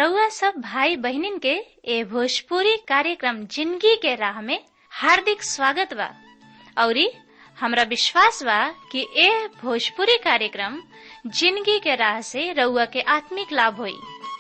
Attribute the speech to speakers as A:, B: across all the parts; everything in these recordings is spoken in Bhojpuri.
A: रउआ सब भाई बहिनीन के ए भोजपुरी कार्यक्रम जिंदगी के राह में हार्दिक स्वागत बा औरी हमरा विश्वास बा कि ए भोजपुरी कार्यक्रम जिंदगी के राह से रउआ के आत्मिक लाभ होई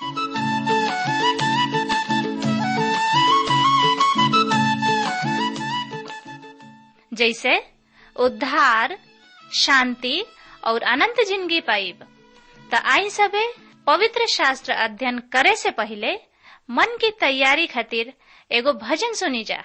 A: जैसे उद्धार शांति और अनंत जिंदगी पाइब त आई सबे पवित्र शास्त्र अध्ययन करे से पहले मन की तैयारी खातिर एगो भजन सुनी जा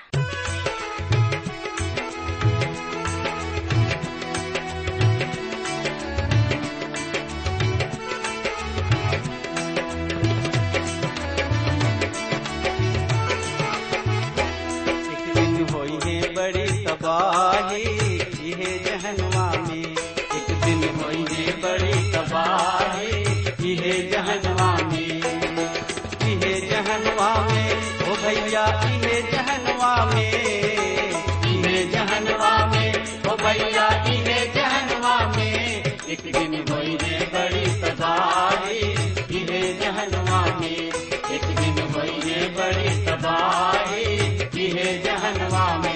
B: एक दिन होई है बड़ी तबाही इहे जहनवा में एक दिन होई है बड़ी तबाही इहे जहनवा में इहे जहनवा में ओ भैया इहे जहनवा में इहे जहनवा में ओ भैया इहे जहनवा में एक दिन होई है बड़ी तबाही इहे जहनवा में एक दिन होई है बड़ी तबाही इहे जहनवा में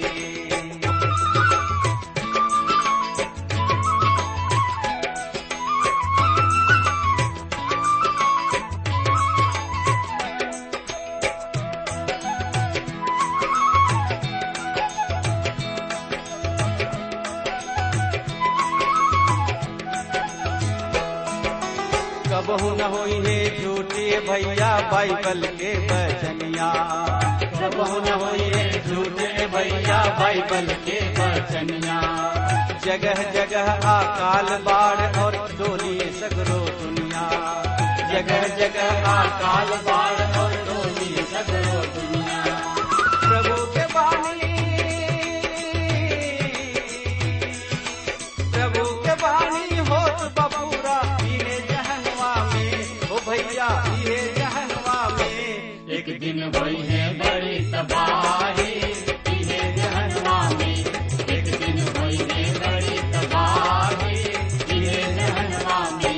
B: कबहू न होई है झूठे भैया बाइबल के बचनिया कबहू न होई है झूठे भैया बाइबल के बचनिया जगह जगह अकाल बाढ़ और डोली सगरो दुनिया जगह जगह अकाल बाढ़ और डोली सगरो दुनिया प्रभु के बानी प्रभु के बानी होत बबूरा इहे जहनवा में ओ भैया इहे जहनवा में एक दिन होई है बड़ी तबाही इहे जहनवा में एक दिन होई है बड़ी तबाही इहे जहनवा में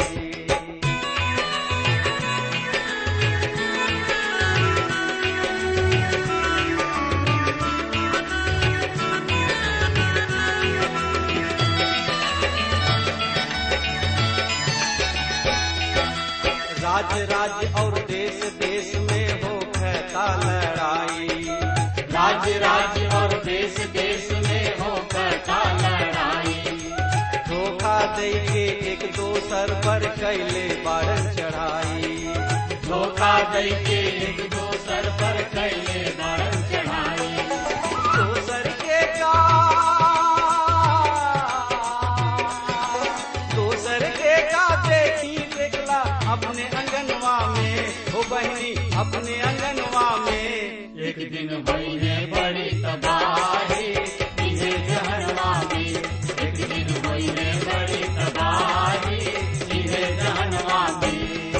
B: राज्य राज्य और देश देश में हो कहता लड़ाई राज्य राज्य और देश देश में हो कहता लड़ाई धोखा दे के एक दोसर पर कैले बारन चढ़ाई धोखा दे के एक दोसर पर कैले बारन चढ़ाई दोसर के का दोसर के का देखी देखला अपने अंगनवा में हो बहनी अपने अंगनवा में एक दिन भई है बड़ी तबाही इहे जहनवा में एक दिन भई है बड़ी तबाही इहे जहनवा में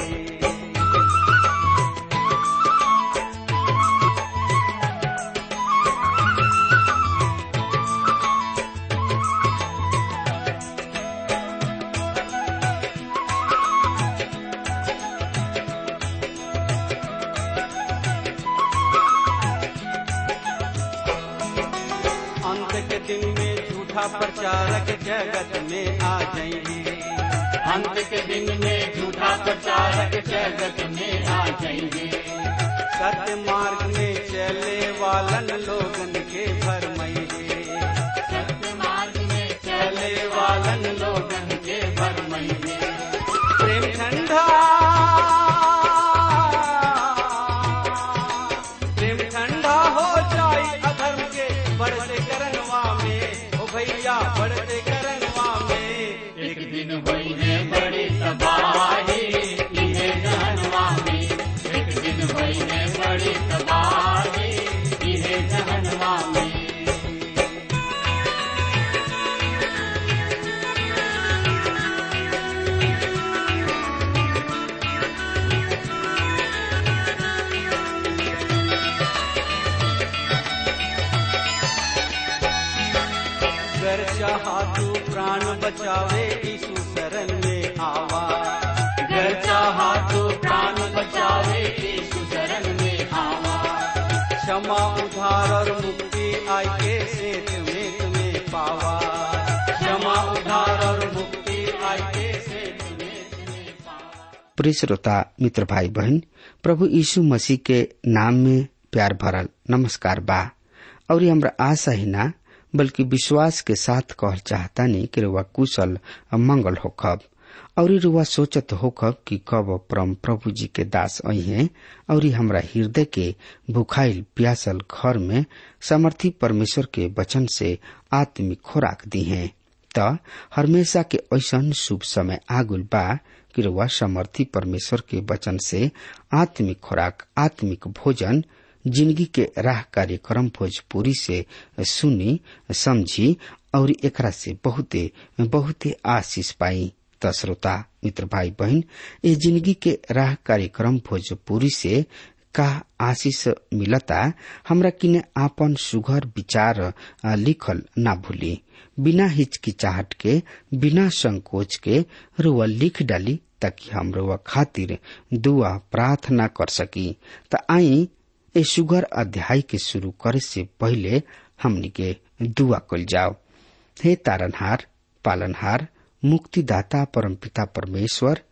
B: अंत के दिन में झूठा प्रचारक जगत में आ जाएंगे अंत के दिन में झूठा प्रचारक जगत में आ जाएंगे सत्य मार्ग में चले वालन लोगन के भरमैंगे सत्य मार्ग में चले वालन लोगन के भरमैंगे प्रेम ठंडा प्रेम ठंडा हो जाई अधर्म के बढ़ते करनवा में ओ भैया बढ़ते करनवा में एक दिन हुई है बड़ी तबाही इहे जहनवा में एक दिन हुई है बड़ी तबाही इहे जहनवा में कर चाहा तू प्राण बचावे यीशु शरण में आवा कर चाहा तू प्राण बचावे आवे यीशु शरण में आवा क्षमा उधार और मुक्ति आई के सेत में तुम्हें पावा क्षमा उधार और मुक्ति आई के सेत में तुम्हें पावा
C: प्रिय श्रोता मित्र भाई बहन प्रभु यीशु मसीह के नाम में प्यार भरल नमस्कार बा और ये हमरा आशा ही ना बल्कि विश्वास के साथ कहल चाहता नहीं कि रुआ कुशल और मंगल होखब और रुआ सोचत होखब कि कब परम प्रभु जी के दास आई हैं और ये हमरा हृदय के भुखाइल प्यासल घर में समर्थी परमेश्वर के वचन से आत्मिक खोराक दी हैं त हमेशा के ऐसन शुभ समय आगुल बा कि रुआ समर्थी परमेश्वर के वचन से आत्मिक खुराक आत्मिक भोजन जिंदगी के राह कार्यक्रम भोजपुरी से सुनी समझी और एकरा से बहुते बहुते आशीष पाई त श्रोता मित्र भाई बहन ये जिंदगी के राह कार्यक्रम भोजपुरी से का आशीष मिलता हमरा किने आपन सुघर विचार आ, लिखल ना भूली बिना हिचकिचाहट के बिना संकोच के रुआ लिख डाली ताकि हम रुआ खातिर दुआ प्रार्थना कर सकी त आई ए सुगर अध्याय के शुरू करे से पहले हमनी के दुआ कल जाओ हे तारनहार पालनहार मुक्तिदाता परमपिता परमेश्वर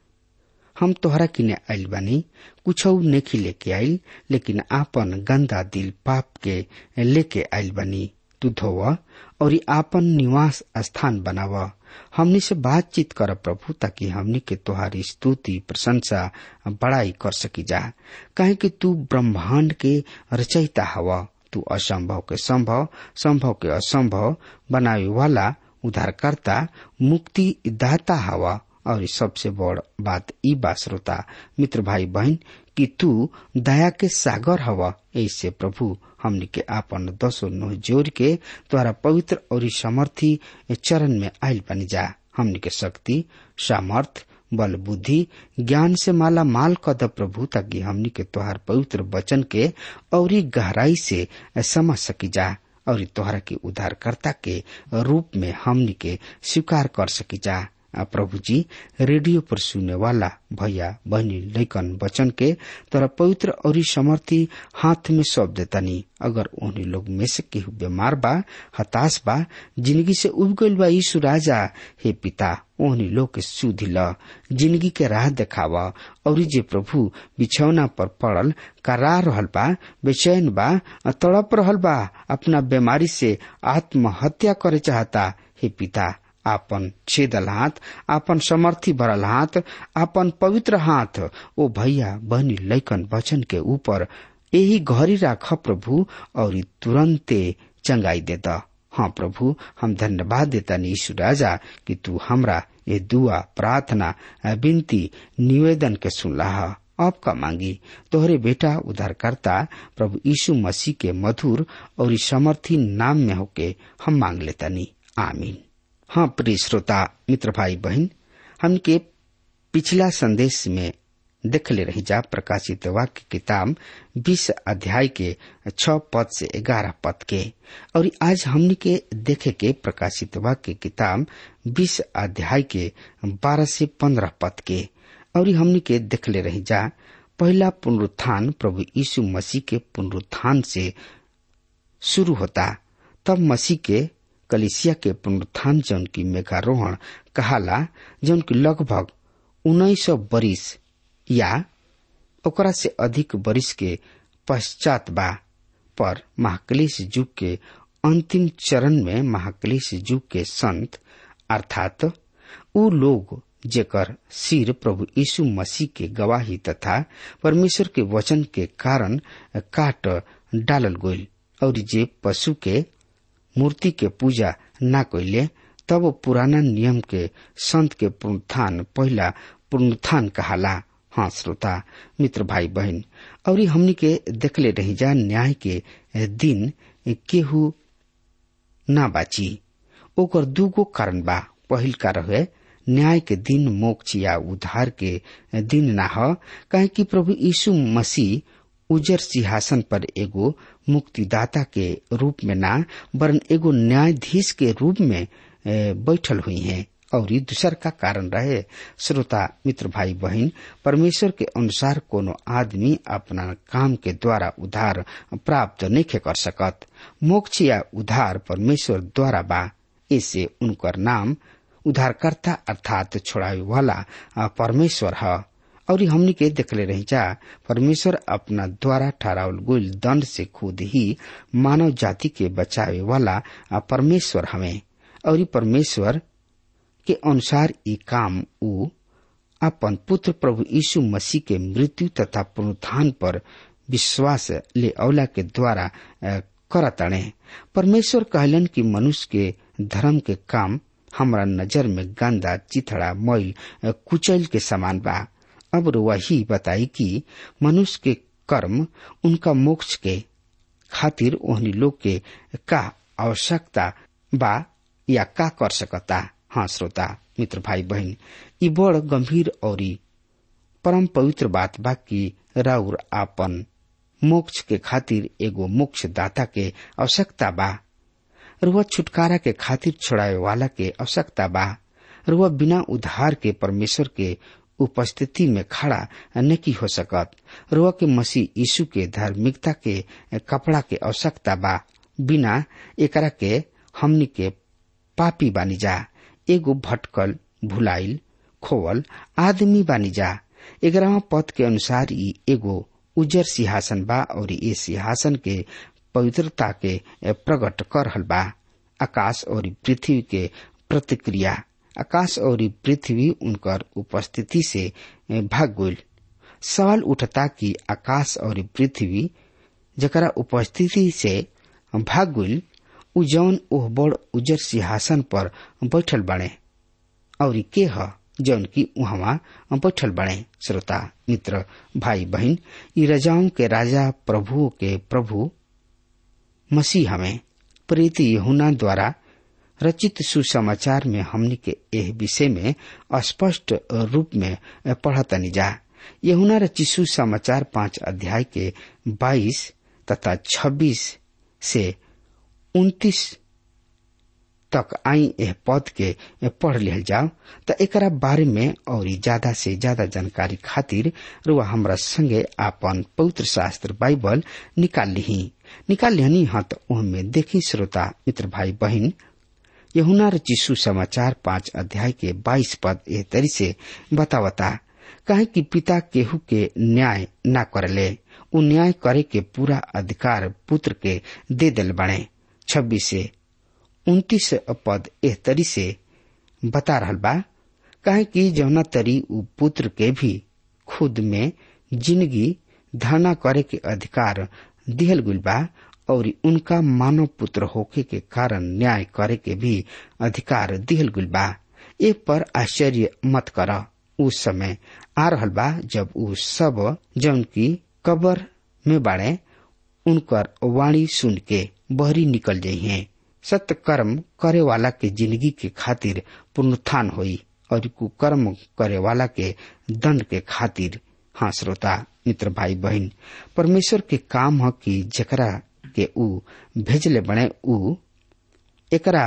C: हम तोहरा किने आइल बानी कुछ नेखी लेके आइल लेकिन आपन गंदा दिल पाप के लेके आइल बानी तू धोव और आपन निवास स्थान बनाव हमनी से बातचीत कर प्रभु ताकि हमनी के तोहारी स्तुति प्रशंसा बड़ाई कर सकी जा कहे कि तू ब्रह्मांड के रचयिता हवा तू असंभव के संभव संभव के असंभव बनावे वाला उद्धारकर्ता मुक्ति दाता हवा और सबसे बड़ बात ई बा श्रोता मित्र भाई बहन कि तू दया के सागर हवा ऐसे प्रभु हमनी के आपन दसो नो जोर के द्वारा पवित्र और समर्थी चरण में आयल बनी जा हमनी के शक्ति सामर्थ बल बुद्धि ज्ञान से माला माल कद प्रभु ताकि हमनी के तोहार पवित्र वचन के और गहराई से समझ सकी जा और तोहरा के उद्धारकर्ता के रूप में हमनी के स्वीकार कर सकी जा प्रभु जी रेडियो पर सुने वाला भैया बहनी लैकन बचन के तोरा पवित्र और समर्थी हाथ में सौंप देतानी अगर उन्हीं लोग में से केहू बीमार बा हताश बा जिंदगी से उब गईल बा यीशु राजा हे पिता ओहनी लोग के सुधि ल जिंदगी के राह देखावा और जे प्रभु बिछौना पर पड़ल करा रहल बा बेचैन बा तड़प रहल बा अपना बीमारी से आत्महत्या करे चाहता हे पिता आपन छेदल हाथ आपन समर्थी भरल हाथ आपन पवित्र हाथ ओ भैया बहनी लैकन वचन के ऊपर यही घरी राख प्रभु और तुरंते चंगाई दे द हाँ प्रभु हम धन्यवाद देता यीशु राजा कि तू हमरा ये दुआ प्रार्थना विनती निवेदन के सुनला अब का मांगी तोहरे बेटा उद्धारकर्ता प्रभु यीशु मसीह के मधुर और समर्थी नाम में होके हम मांग लेतानी आमीन हाँ प्रिय श्रोता मित्र भाई बहन हमके पिछला संदेश में देख ले रही जा प्रकाशित वाक्य किताब बीस अध्याय के छ पद से ग्यारह पद के और आज हमने के देखे के प्रकाशित वाक्य किताब बीस अध्याय के बारह से पंद्रह पद के और हमने के देख ले रही जा पहला पुनरुत्थान प्रभु यीशु मसीह के पुनरुत्थान से शुरू होता तब मसीह के कलिसिया के पुनरुत्थान जौन की मेघारोहण कहाला जौन की लगभग उन्नीस सौ बरिस या ओकरा से अधिक बरिस के पश्चात बा पर महाक्लेश युग के अंतिम चरण में महाक्लेश युग के संत अर्थात उ लोग जेकर सिर प्रभु यीशु मसीह के गवाही तथा परमेश्वर के वचन के कारण काट डालल गईल और जे पशु के मूर्ति के पूजा न कैले तब पुराना नियम के संत के पुनरुत्थान पहला पुनरुत्थान कहाला हाँ श्रोता मित्र भाई बहन और हमनी के देखले रही जा न्याय के दिन केहू ना बाची ओकर दूगो कारण बा पहिल का रहे न्याय के दिन मोक्ष या उद्धार के दिन ना ह काहे कि प्रभु यीशु मसीह उजर सिंहासन पर एगो मुक्तिदाता के रूप में ना वरन एगो न्यायाधीश के रूप में बैठल हुई हैं और ई दूसर का कारण रहे श्रोता मित्र भाई बहन परमेश्वर के अनुसार कोनो आदमी अपना काम के द्वारा उधार प्राप्त नहीं कर सकत मोक्ष या उधार परमेश्वर द्वारा बा इससे उनकर नाम उधारकर्ता अर्थात छोड़ावे वाला परमेश्वर है और हमनी के देखले रही जा परमेश्वर अपना द्वारा ठहरावल गुल दंड से खुद ही मानव जाति के बचावे वाला परमेश्वर हमें और परमेश्वर के अनुसार ये काम ऊ अपन पुत्र प्रभु यीशु मसीह के मृत्यु तथा पुनरुत्थान पर विश्वास ले औला के द्वारा करतणे परमेश्वर कहलन कि मनुष्य के धर्म के काम हमरा नजर में गंदा चिथड़ा मैल कुचैल के समान बा अब वही बताई कि मनुष्य के कर्म उनका मोक्ष के खातिर ओहनी लोग के का आवश्यकता बा या का कर सकता हाँ श्रोता मित्र भाई बहन ई बड़ गंभीर और परम पवित्र बात बा कि राउर आपन मोक्ष के खातिर एगो मोक्ष दाता के आवश्यकता बा रुआ छुटकारा के खातिर छोड़ावे वाला के आवश्यकता बा रुआ बिना उधार के परमेश्वर के उपस्थिति में खड़ा नहीं हो सकत रुआ के मसीह यीशु के धार्मिकता के कपड़ा के आवश्यकता बा बिना एकरा के हमनी के पापी बानी जा एगो भटकल भुलाइल खोवल आदमी बानी जा ग्यारहवा पद के अनुसार ई एगो उजर सिंहासन बा और ये सिंहासन के पवित्रता के प्रकट कर रहल बा आकाश और पृथ्वी के प्रतिक्रिया आकाश और पृथ्वी उनकर उपस्थिति से भाग गईल सवाल उठता कि आकाश और पृथ्वी जकरा उपस्थिति से भाग गईल उ जौन ओह बड़ उजर सिंहासन पर बैठल बने और के ह जौन की उहवा बैठल बने श्रोता मित्र भाई बहन ई रजाओं के राजा प्रभु के प्रभु मसीह हमें प्रीति यहुना द्वारा रचित सुसमाचार में हमनी के एह विषय में स्पष्ट रूप में पढ़तनी जा यहुना रचित सुसमाचार पांच अध्याय के बाईस तथा छब्बीस से उन्तीस तक आई एह पद के पढ़ लिहल जाओ त एकरा बारे में और ज्यादा से ज्यादा जानकारी खातिर रुआ हमरा संगे आपन पवित्र शास्त्र बाइबल निकाल ली निकाल लिहनी हाँ तो उनमें देखी श्रोता मित्र भाई बहन यहुना रचिसु समाचार पांच अध्याय के बाईस पद एह तरी से बतावता कहे कि पिता केहू के न्याय न करले उ न्याय करे के पूरा अधिकार पुत्र के दे दिल बने छब्बीस से उन्तीस पद एह तरी से बता रहल बा कहे कि जौना तरी उ पुत्र के भी खुद में जिंदगी धारणा करे के अधिकार दिहल गुल बा और उनका मानव पुत्र होके के कारण न्याय करे के भी अधिकार दिहल गुल बा ए पर आश्चर्य मत कर उस समय आ रहल बा जब उ सब जौन की कबर में बाड़े उनकर वाणी सुन के बहरी निकल जाइ हैं सत्य कर्म करे वाला के जिंदगी के खातिर पुनरुत्थान होई और कुकर्म करे वाला के दंड के खातिर हाँ श्रोता मित्र भाई बहन परमेश्वर के काम ह कि जकरा के ऊ भेजले बने ऊ एकरा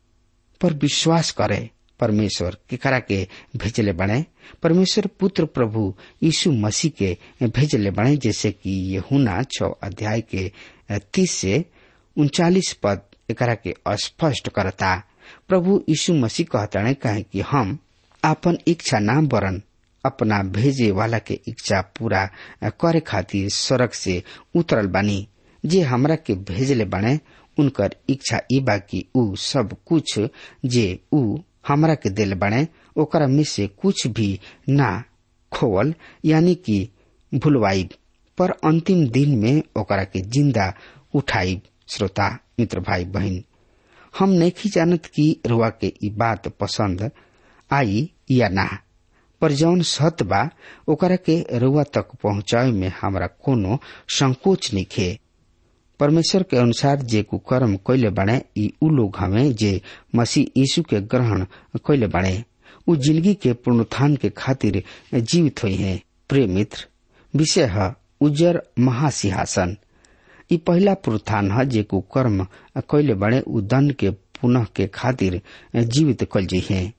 C: पर विश्वास करे परमेश्वर केकरा के भेजले बने परमेश्वर पुत्र प्रभु यीशु मसीह के भेजले बने जैसे कि यहुना छ अध्याय के तीस से उनचालीस पद एकरा के स्पष्ट करता प्रभु यीशु मसीह कहता कहे कि हम आपन इच्छा ना बरन अपना भेजे वाला के इच्छा पूरा करे खातिर सड़क से उतरल बानी जे हमरा के भेजले बने उनकर इच्छा ई बा कि ऊ सब कुछ जे ऊ हमरा के दिल बने ओकरा में से कुछ भी ना खोवल यानी कि भूलवाई पर अंतिम दिन में ओकरा के जिंदा उठाई श्रोता मित्र भाई बहन हम नहीं जानत कि रुआ के ई बात पसंद आई या ना पर जौन सत्य बा ओकरा के रुआ तक पहुंचावे में हमरा कोनो संकोच निखे परमेश्वर के अनुसार जे कुकर्म कैले बने ई उ लोग हमें जे मसीह यीशु के ग्रहण कैले बने उ जिंदगी के पुनरुत्थान के खातिर जीवित हुई है प्रिय मित्र विषय है उज्जर महासिंहासन ई पहला पुनरुत्थान है जे कुकर्म कैले बने उ दंड के पुनः के खातिर जीवित कल जी है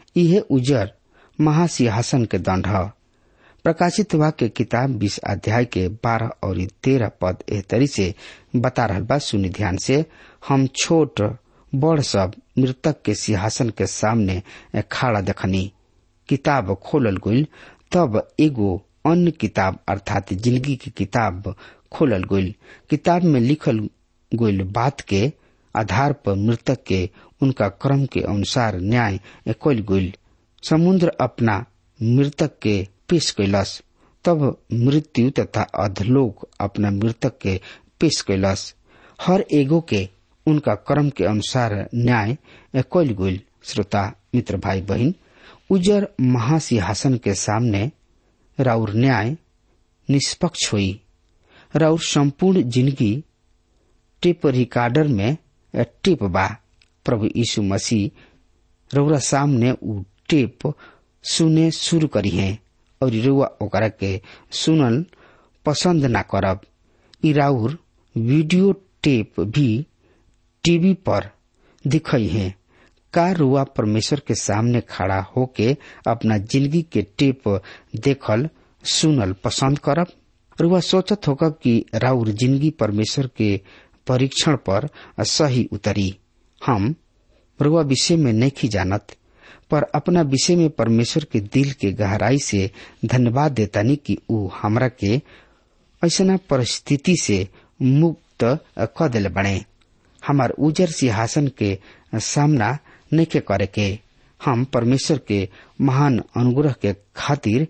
C: यह उजर महासिंहासन के दंड है प्रकाशित वाक्य किताब बीस अध्याय के बारह और तेरह पद एह तरी से बता रहा बा सुनि ध्यान से हम छोट बड़ सब मृतक के सिंहासन के सामने खड़ा देखनी किताब खोलल गईल तब एगो अन्य किताब अर्थात जिंदगी की किताब खोलल गईल किताब में लिखल गईल बात के आधार पर मृतक के उनका क्रम के अनुसार न्याय कल गईल समुद्र अपना मृतक के पेश कैलस तब मृत्यु तथा अधलोक अपना मृतक के पेश कैलस हर एगो के उनका कर्म के अनुसार न्याय कल गईल श्रोता मित्र भाई बहन उजर महासिंहासन के सामने राउर न्याय निष्पक्ष हुई राउर संपूर्ण जिंदगी टेप रिकॉर्डर में टेप बा प्रभु यीशु मसीह रउरा सामने उ टेप सुने शुरू करी है और रुआ ओकरा के सुनल पसंद ना करब ई राउर वीडियो टेप भी टीवी पर दिखई है का रुआ परमेश्वर के सामने खड़ा होके अपना जिंदगी के टेप देखल सुनल पसंद करब रुआ सोचत होगा कि राउर जिंदगी परमेश्वर के परीक्षण पर सही उतरी हम रुआ विषय में नहीं जानत पर अपना विषय में परमेश्वर के दिल के गहराई से धन्यवाद देतानी कि ऊ हमरा के ऐसा परिस्थिति से मुक्त क दिल बने हमार उजर सिंहासन के सामना नहीं के करे के हम परमेश्वर के महान अनुग्रह के खातिर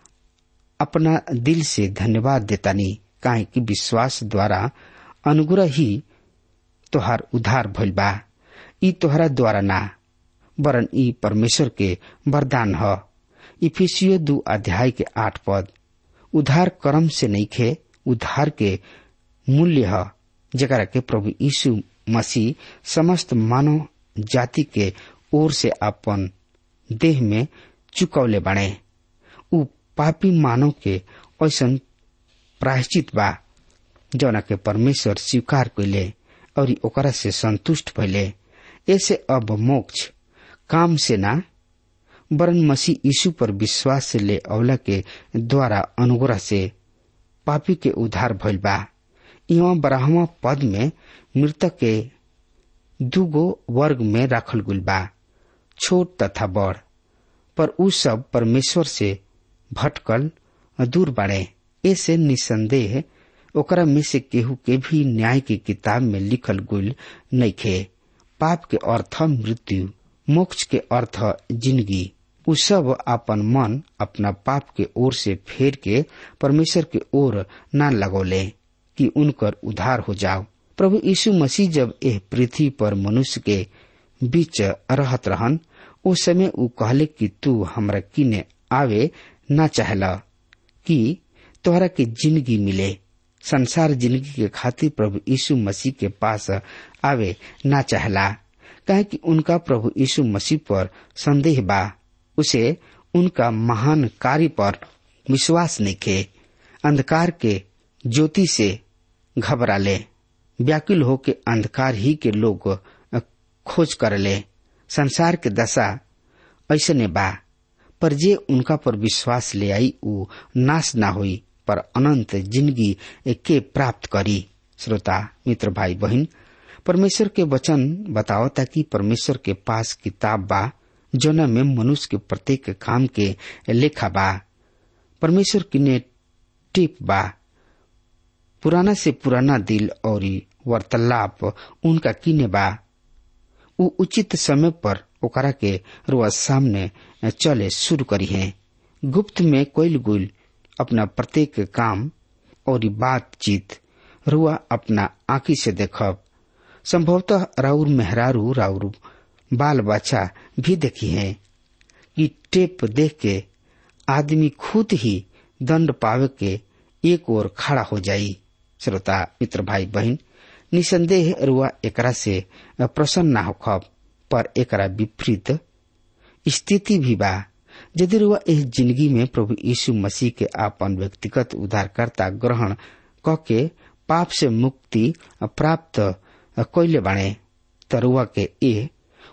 C: अपना दिल से धन्यवाद देतानी काहे कि विश्वास द्वारा अनुग्रह ही तोहार उद्धार भइल बा ई तोहरा द्वारा ना वरन ई परमेश्वर के वरदान ह इफिसियो दू अध्याय के आठ पद उद्धार कर्म से नहीं खे उद्धार के मूल्य ह जरा के प्रभु यीशु मसीह समस्त मानव जाति के ओर से अपन देह में चुकौले बने उ पापी मानव के ऐसन प्रायश्चित बा जौना के परमेश्वर स्वीकार कैले और ओकरा से संतुष्ट भइले ऐसे अब मोक्ष काम से ना वरन मसीह यीशु पर विश्वास से ले अवला के द्वारा अनुग्रह से पापी के उद्धार भइल बा यहाँ बारहवा पद में मृतक के दूगो वर्ग में राखल गुल बा छोट तथा बड़ पर उ सब परमेश्वर से भटकल दूर बाड़े ऐसे निसंदेह ओकरा में से केहू के भी न्याय की किताब में लिखल गुल नइखे पाप के अर्थ मृत्यु मोक्ष के अर्थ जिंदगी उ सब अपन मन अपना पाप के ओर से फेर के परमेश्वर के ओर न लगौले कि उनकर उद्धार हो जाओ प्रभु यीशु मसीह जब एह पृथ्वी पर मनुष्य के बीच रहत रहन ओ समय उ कहले कि तू हमरा किने आवे ना चाहला कि तोहरा के जिंदगी मिले संसार जिंदगी के खातिर प्रभु यीशु मसीह के पास आवे ना चाहला कहे कि उनका प्रभु यीशु मसीह पर संदेह बा उसे उनका महान कार्य पर विश्वास नहीं खे अंधकार के ज्योति से घबरा ले व्याकुल हो के अंधकार ही के लोग खोज कर ले संसार के दशा ऐसने बा पर जे उनका पर विश्वास ले आई उ नाश ना हुई पर अनंत जिंदगी के प्राप्त करी श्रोता मित्र भाई बहन परमेश्वर के वचन बतावता कि परमेश्वर के पास किताब बा जोना में मनुष्य के प्रत्येक काम के लेखा बा परमेश्वर किने टिप बा पुराना से पुराना दिल और वार्तालाप उनका किने बा उ उचित समय पर ओकरा के रोज सामने चले शुरू करी है गुप्त में कोयल गुल अपना प्रत्येक काम और बातचीत रुआ अपना आंखी से देखब संभवतः राउर मेहरारू राउर बाल बच्चा भी देखी है कि टेप देख के आदमी खुद ही दंड पावे के एक ओर खड़ा हो जाई श्रोता मित्र भाई बहन निसंदेह रुआ एकरा से प्रसन्न ना होखब पर एकरा विपरीत स्थिति भी बा यदि रुआ इस जिंदगी में प्रभु यीशु मसीह के आपन व्यक्तिगत उद्धारकर्ता ग्रहण क के पाप से मुक्ति प्राप्त कैले बाणे तरुआ के ए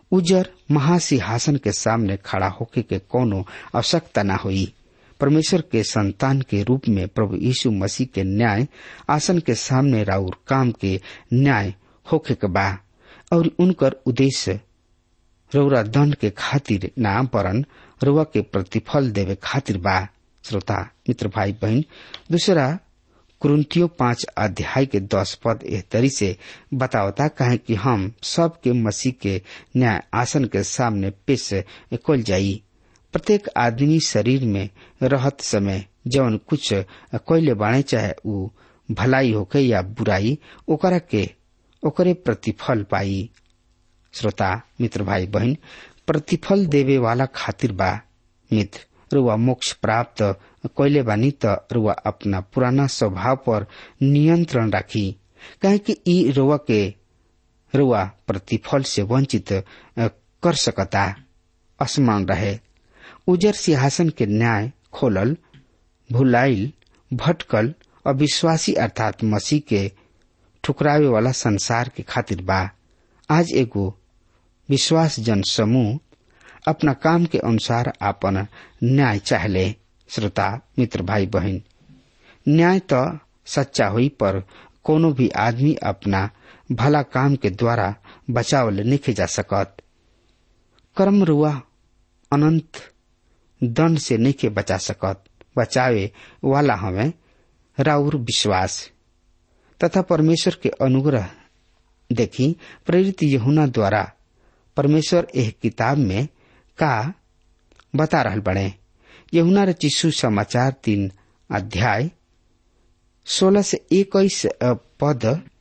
C: उजर महासिंहासन के सामने खड़ा होके के कोनो आवश्यकता न हुई परमेश्वर के संतान के रूप में प्रभु यीशु मसीह के न्याय आसन के सामने राउर काम के न्याय होके के बा और उनकर उद्देश्य रौरा दंड के खातिर ना परन रुआ के प्रतिफल देवे खातिर बा श्रोता मित्र भाई बहन दूसरा कुरुतियों पांच अध्याय के दस पद एह तरी से बतावता कहे कि हम सब के मसीह के न्याय आसन के सामने पेश कल जाई प्रत्येक आदमी शरीर में रहत समय जवन कुछ कैले बाणे चाहे ऊ भलाई होके या बुराई ओकरा के ओकरे प्रतिफल पाई श्रोता मित्र भाई बहन प्रतिफल देवे वाला खातिर बा मित्र रुआ मोक्ष प्राप्त कैले बानी त रुआ अपना पुराना स्वभाव पर नियंत्रण राखी काहे कि ई रुआ के रुआ प्रतिफल से वंचित कर सकता असमान रहे उजर सिंहासन के न्याय खोलल भुलाइल भटकल अविश्वासी अर्थात मसीह के ठुकरावे वाला संसार के खातिर बा आज एगो विश्वास जन समूह अपना काम के अनुसार आपन न्याय चाहले श्रोता मित्र भाई बहन न्याय तो सच्चा हुई पर कोनो भी आदमी अपना भला काम के द्वारा बचावल नहीं जा सकत कर्म रुआ अनंत दंड से नहीं के बचा सकत बचावे वाला हमें राउर विश्वास तथा परमेश्वर के अनुग्रह देखी प्रेरित यहुना द्वारा परमेश्वर एह किताब में का बता रहल बड़े यहुना रचिसु समाचार तीन अध्याय सोलह से इक्कीस पद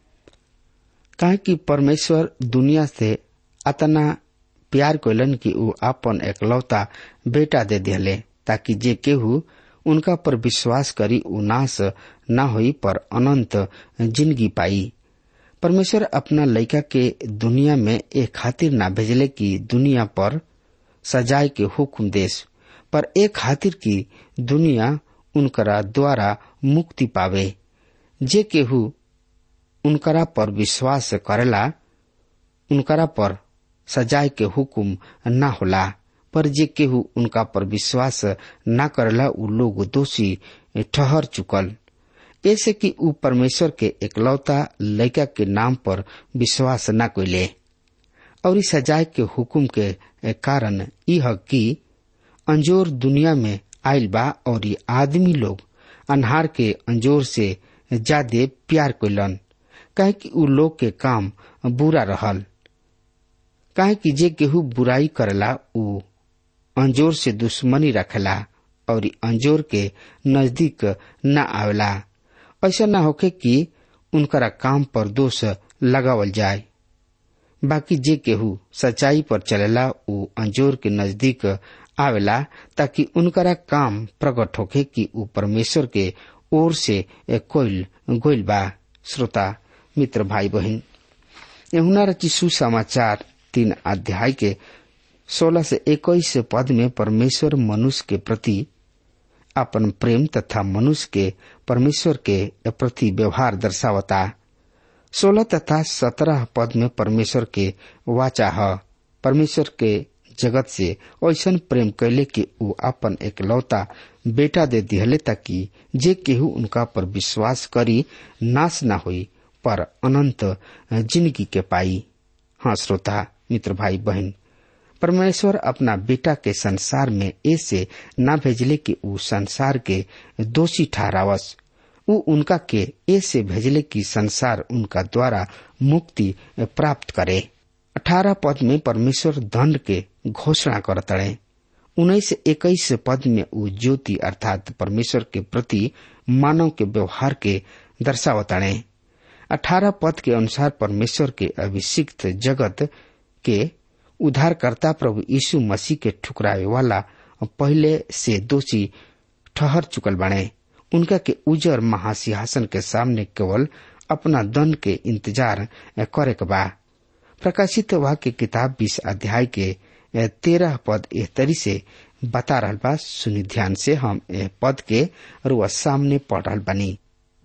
C: कहे कि परमेश्वर दुनिया से अतना प्यार कोलन कि ऊ अपन एकलौता बेटा दे दिले ताकि जे केहू उनका पर विश्वास करी ऊ नाश न होई पर अनंत जिंदगी पाई परमेश्वर अपना लड़का के दुनिया में एक खातिर ना भेजले कि दुनिया पर सजाए के हुक्म देश पर एक खातिर की दुनिया उनकरा द्वारा मुक्ति पावे जे केहू उनकरा पर विश्वास करेला उनकरा पर सजाए के हुक्म न होला पर जे केहू उनका पर विश्वास न करेला उ लोग दोषी ठहर चुकल ऐसे कि उ परमेश्वर के एकलौता लड़का के नाम पर विश्वास न कोइले और इस सजाए के हुक्म के कारण यह कि अंजोर दुनिया में आयल बा और ये आदमी लोग अनहार के अंजोर से ज्यादा प्यार कोलन काहे कि उ लोग के काम बुरा रहल काहे कि जे केहू बुराई करेला उ अंजोर से दुश्मनी रखेला और अंजोर के नजदीक न आवेला ऐसा न होके कि उनकरा काम पर दोष लगावल जाए बाकी जे केहू सच्चाई पर चलेला उ अंजोर के नजदीक आवेला ताकि उनकरा काम प्रकट होके कि उ परमेश्वर के ओर से कोइल गोइल बा श्रोता मित्र भाई बहन यहुना रची सुसमाचार तीन अध्याय के सोलह से इक्कीस पद में परमेश्वर मनुष्य के प्रति अपन प्रेम तथा मनुष्य के परमेश्वर के प्रति व्यवहार दर्शावता सोलह तथा सत्रह पद में परमेश्वर के वाचा है परमेश्वर के जगत से ऐसन प्रेम कैले कि उ अपन एकलौता बेटा दे दिहले ताकि जे केहू उनका पर विश्वास करी नाश न होई पर अनंत जिंदगी के पाई हाँ श्रोता मित्र भाई बहन परमेश्वर अपना बेटा के संसार में ऐसे न भेजले कि उ संसार के दोषी ठहरावस उ उनका के ऐसे भेजले कि संसार उनका द्वारा मुक्ति प्राप्त करे अठारह पद में परमेश्वर दंड के घोषणा करतड़े उन्नीस इक्कीस पद में उ ज्योति अर्थात परमेश्वर के प्रति मानव के व्यवहार के दर्शावताड़े अठारह पद के अनुसार परमेश्वर के अभिषिक्त जगत के उद्धारकर्ता प्रभु यीशु मसीह के ठुकरावे वाला पहले से दोषी ठहर चुकल बने उनका के उजर महासिंहासन के सामने केवल अपना दंड के इंतजार करे के बा प्रकाशित वाक्य किताब बीस अध्याय के तेरह पद एह तरी से बता रहल बा सुनि ध्यान से हम एह पद के रुआ सामने पढ़ रहल बनी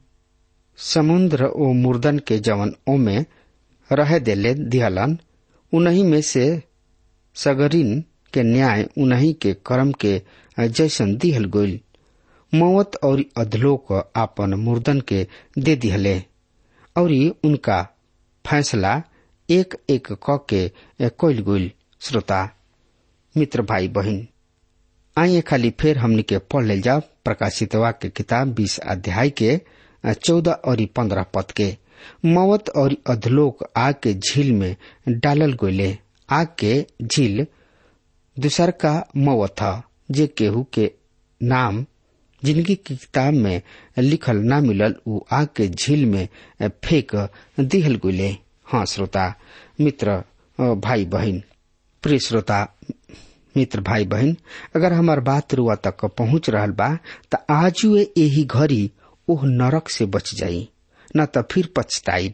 C: समुद्र ओ मुर्दन के जवन ओमे रहे देले दिहलन उन्हीं में से सगरिन के न्याय उन्हीं के कर्म के जैसन दिहल गईल मौत और अधलोक आपन मुर्दन के दे दिहले और उनका फैसला एक एक क के कोइल गईल श्रोता मित्र भाई बहन आइए खाली फिर हमनी के पढ़ ले जाओ प्रकाशित के किताब बीस अध्याय के चौदह और पंद्रह पद के मौत और अधलोक आग के झील में डालल गोले आग के झील दूसर का मौत था जे केहू के नाम जिंदगी की किताब में लिखल ना मिलल उ आग के झील में फेंक दिहल गुले हाँ श्रोता मित्र भाई बहन प्रिय श्रोता मित्र भाई बहन अगर हमार बात रुआ तक पहुंच रहल बा त आज यही घड़ी ओह नरक से बच जाई न त फिर पछताइब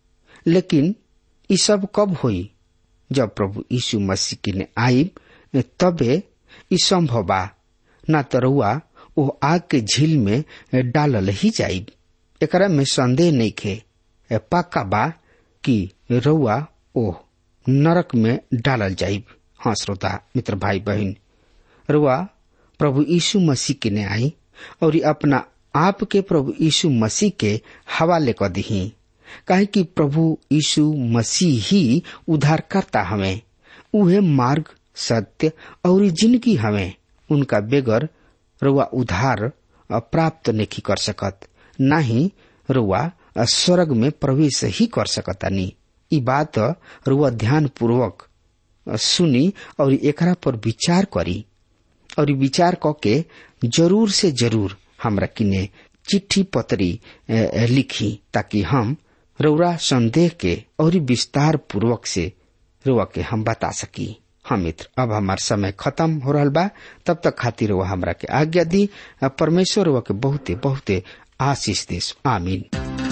C: लेकिन ई सब कब होई जब प्रभु यीशु मसीह की ने आईब तबे ई संभव बा न त रुआ ओ आग के झील में डालल ही जाइब एकरा में संदेह नहीं खे पक्का बा कि रउआ ओ नरक में डालल जाइब हाँ श्रोता मित्र भाई बहन रुआ प्रभु यीशु मसीह के ने आई और अपना आप के प्रभु यीशु मसीह के हवाले कर दी काहे कि प्रभु यीशु मसीह ही उद्धार करता हमें उहे मार्ग सत्य और जिंदगी हमें उनका बेगर रुआ उधार प्राप्त नहीं कर सकत न ही रुआ स्वर्ग में प्रवेश ही कर सकतानी ई बात रुआ ध्यान पूर्वक सुनी और एकरा पर विचार करी और विचार क के जरूर से जरूर हमरा किने चिट्ठी पत्री लिखी ताकि हम रउरा संदेह के और विस्तार पूर्वक से रुआ के हम बता सकी हाँ मित्र अब हमार समय खत्म हो रहा बा तब तक खातिर वो हमरा के आज्ञा दी परमेश्वर वो के बहुते बहुते आशीष देश आमीन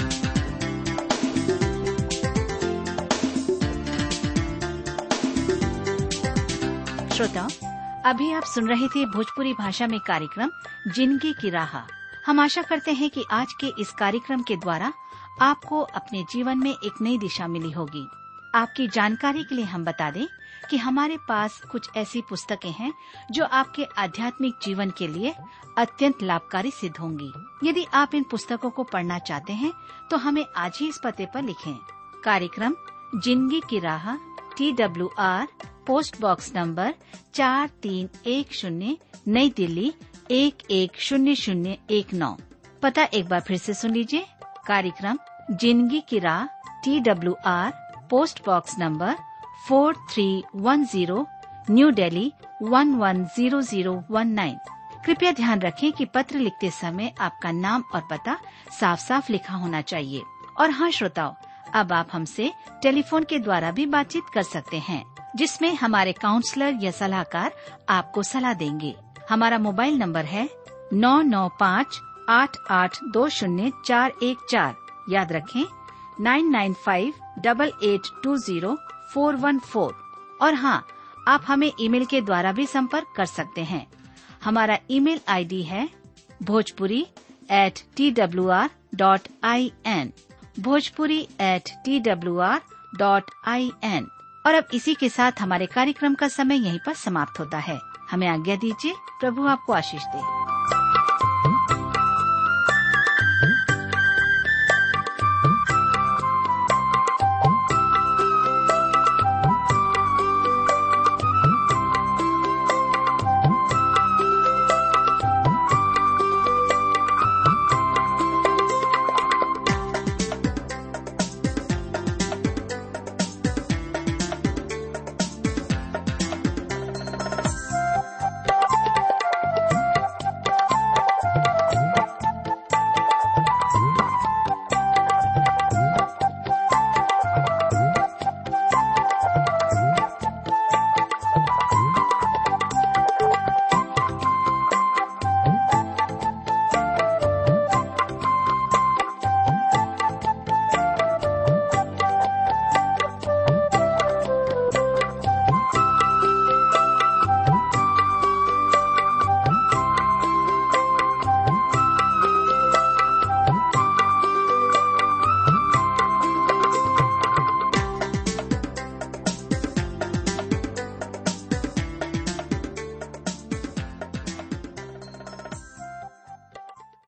D: श्रोताओं अभी आप सुन रहे थे भोजपुरी भाषा में कार्यक्रम जिंदगी की राह हम आशा करते हैं कि आज के इस कार्यक्रम के द्वारा आपको अपने जीवन में एक नई दिशा मिली होगी आपकी जानकारी के लिए हम बता दें कि हमारे पास कुछ ऐसी पुस्तकें हैं जो आपके आध्यात्मिक जीवन के लिए अत्यंत लाभकारी सिद्ध होंगी यदि आप इन पुस्तकों को पढ़ना चाहते हैं तो हमें आज ही इस पते पर लिखें कार्यक्रम जिंदगी की राह T W R post box number चार तीन एक शून्य नई दिल्ली एक एक शून्य शून्य एक नौ पता एक बार फिर से सुन लीजिए कार्यक्रम जिंदगी की राह T W R post box number four three one zero New Delhi one one zero zero one nine कृपया ध्यान रखें कि पत्र लिखते समय आपका नाम और पता साफ साफ लिखा होना चाहिए और हाँ श्रोताओं अब आप हमसे टेलीफोन के द्वारा भी बातचीत कर सकते हैं जिसमें हमारे काउंसलर या सलाहकार आपको सलाह देंगे हमारा मोबाइल नंबर है नौ नौ पाँच आठ आठ दो शून्य चार एक चार याद रखें nine nine five double eight two zero four one four और हाँ आप हमें ईमेल के द्वारा भी संपर्क कर सकते हैं हमारा ईमेल आईडी है Bhojpuri at T W R dot I N Bhojpuri at T W R dot I N और अब इसी के साथ हमारे कार्यक्रम का समय यहीं पर समाप्त होता है हमें आज्ञा दीजिए प्रभु आपको आशीष दे